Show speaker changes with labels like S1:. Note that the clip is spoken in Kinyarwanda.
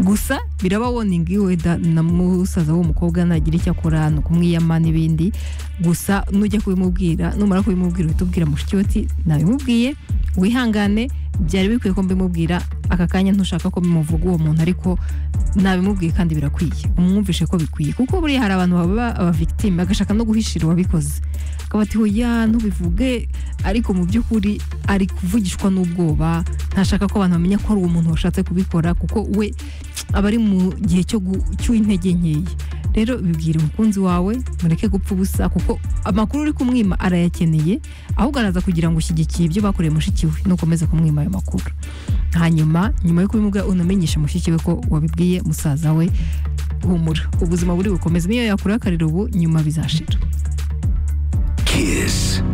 S1: gusa biraba woningi wenda na musaza w'umukobwa nagira icyo akora ni ukumwiyama n'ibindi gusa nujya kubimubwira numara kubimubwira uhita ubwira mushiki we uti nabimubwiye wihangane byari bikwiye ko mbimubwira aka kanya ntushaka ko bimuvuga uwo muntu ariko nabimubwiye kandi birakwiye umwumvishe ko bikwiye kuko buriya hari abantu baba abavigitime bagashaka no guhishira uwabikoze akaba ati hoya ntubivuge ariko mu by'ukuri ari kuvugishwa n'ubwoba ntashaka ko abantu bamenya ko ari uwo muntu washatse kubikora kuko we aba ari mu gihe cyo gu- cy'intege nkeya rero bibwira umukunzi wawe mureke gupfa ubusa kuko amakuru uri kumwima arayakeneye ahubwo araza kugira ngo ushyigikiye ibyo bakoreye mushiki we nukomeza kumwima ayo makuru hanyuma nyuma yo kubimubwira unamenyeshe mushiki we ko wabibwiye musaza we humura ubuzima buri bukomeze niyo yakurakarira ubu nyuma bizashira
S2: Kiss.